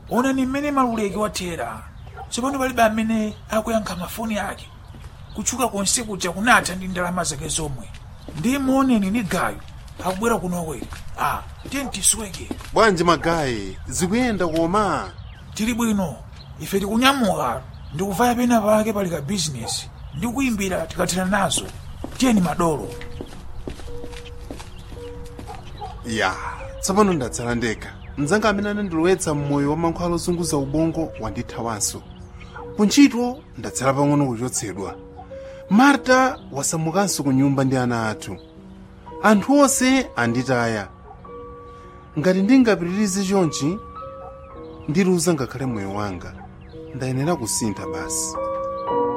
onani mmene maluleki wathera tsopano palibe amene akuyankha mafoni ake kutchuka konse kuja kunatha ndi ndalama zake zomwe ndi muoneni ni gayo akubwera kunowe a tiye tisweke bwanji magayi zikuyenda koma tili bwino ife tikunyamuka ndikuvaya pena pake pali ka bizinesi ndi kuyimbira tikathera nazo tiyeni madolo ya tsopano ndatsala ndekha mdzanga amene anandilowetsa mmoyo wa mankhwala ozunguza ubongo wandithawanso kuntchito ndatsala pang'ono kuchotsedwa marta wasamukanso ku nyumba ndi ana athu anthu onse anditaya ngati ndingapitirize chonchi ndiluza ngakhale moyo wanga ndayenera kusintha basi